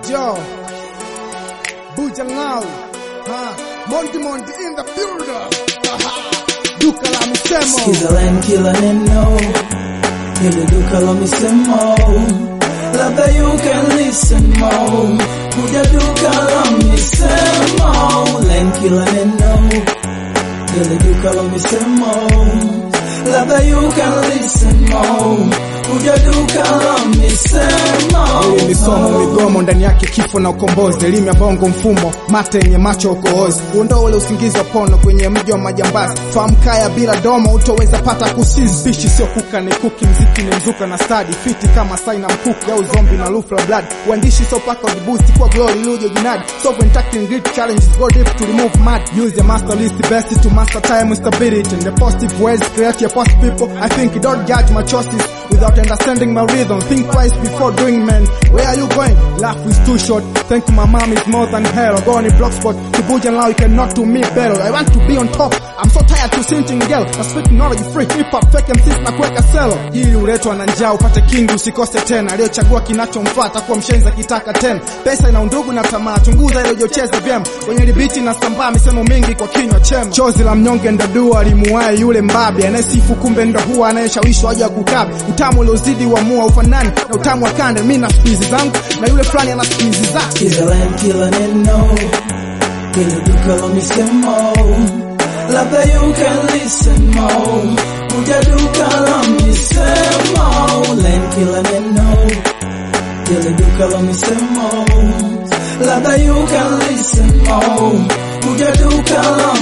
Yo, Buja Ngau, ha, Monty Monty in the building. Aha. Duka la misemo. Sikiza line kila neno Hili duka la misemo Labda you can listen more Kuja duka la misemo Line kila neno Hili duka la misemo Labda you can listen more Kuja duka la misemo Hili ni somo migomo ndani yake kifo na ukombozi, elimu ya bongo mfumo, mate yenye macho ukohozi, uondoa ule usingizi wa pono kwenye mji wa majambazi. Fahamu kaya bila domo utoweza pata kusizi. Pishi sio kuka ni kuki, mziki ni mzuka na stadi, fiti kama saina mkuki au zombi na lufla blood. Uandishi so paka ujibusti kwa glory luje jinadi, so when tackling great challenges go deep to remove mad. Use your master list best to master time with stability in the positive ways, create your positive people. I think don't judge my choices without understanding my rhythm. Think twice before doing, man. Where are you going? Life is too short. Thank you, my mom is more than hell. Go on a block spot to Buja now. You cannot do me better. I want to be on top. I'm so tired to sinting girl. Na speak knowledge free hip hop fake and sis na kuweka selo. Hili uletwa na njaa upate kingi usikose tena. Aliyochagua kinachomfuata kuwa mshenzi akitaka tena. Pesa ina undugu na tamaa. Chunguza ile ujocheza vyema. Kwenye libiti na sambaa misemo mingi kwa kinywa chema. Chozi la mnyonge ndo dua alimuwae yule mbabe anayesifu kumbe ndo huwa anayeshawishwa aje kukabe. Utamu uliozidi wa mua ufanani na utamu wa kande. Mimi na spizi zangu na yule fulani ana spizi zake. Sikiza line kila neno Hili duka la misemo Labda you can listen more Kuja duka la misemo Line kila neno Hili duka la misemo Labda you can listen more Kuja duka la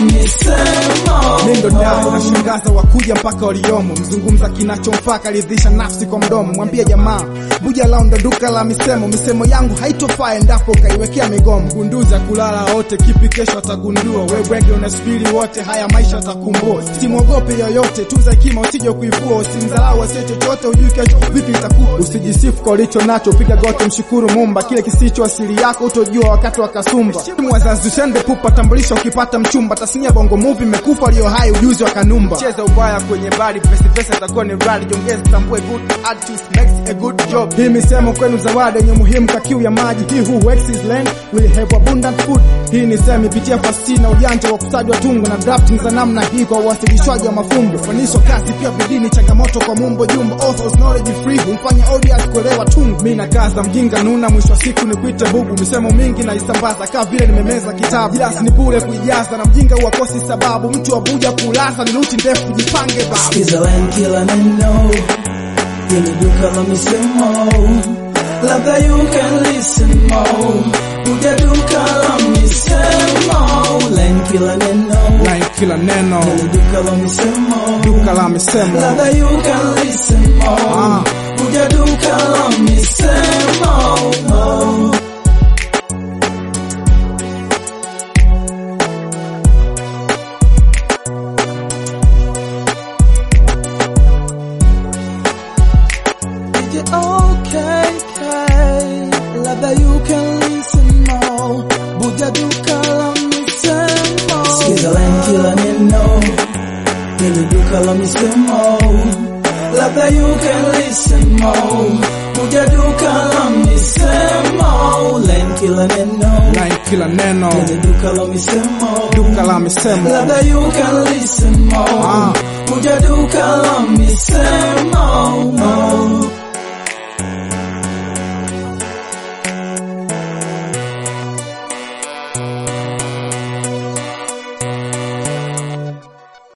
misemo Mindo damu na shangaza wakuja mpaka waliomo, mzungumza kinachomfaka ridhisha nafsi kwa mdomo. Mwambie jamaa Buja lao ndo duka la misemo, misemo yangu haitofaa endapo ukaiwekea migomo. Gunduza kulala wote, kipi kesho atagundua. Wewege unasubiri wote, haya maisha atakumbua. Simwogope yoyote, tuza hekima usije kuivua. Usimdharau asiye chochote, hujui kesho vipi itakuwa. Usijisifu kwa ulicho nacho, piga goti, mshukuru Mumba. Kile kisicho asili yako utojua wakati wa kasumba. Timu wazazi usende pupa, tambulisha ukipata mchumba. Tasnia bongo movie imekufa, aliyo hai ujuzi wa kanumba. Cheza ubaya kwenye bari, pesa pesa itakuwa ni rali. Jongeza tambue good artist makes a good job. Hii misemo kwenu zawadi yenye muhimu ka kiu ya maji. He who works his land will have abundant food. Hii ni semi pitia fasihi na ujanja wa kusajwa tungo na drafting za namna hii kwa uwasilishwaji wa mafumbo. Fanisho kazi pia bidii ni changamoto kwa mumbo jumbo. Authors knowledge free humfanya audience kuelewa tungo. Mimi na kaza mjinga nuna, mwisho wa siku ni kuite bubu. Misemo mingi na isambaza kama vile nimemeza kitabu. Ila ni bure kuijaza na mjinga huwakosi sababu. Mtu wa buja kulaza ni ruti ndefu, jipange babu. Sikiza line kila neno Hili duka la misemo Labda you can listen more Kuja duka la misemo Line kila neno Line kila neno, Hili duka la misemo duka la misemo. Labda you can listen more Ah. Kuja duka la misemo Is it okay, okay? Labda you can listen more. Buja duka la misemo. Sikiza line kila neno. Hili duka la misemo. Labda you can listen more. Buja duka la misemo. Line kila neno. Line kila neno, Hili duka la misemo. duka la misemo. Labda you can listen more. Ah. Buja duka la misemo.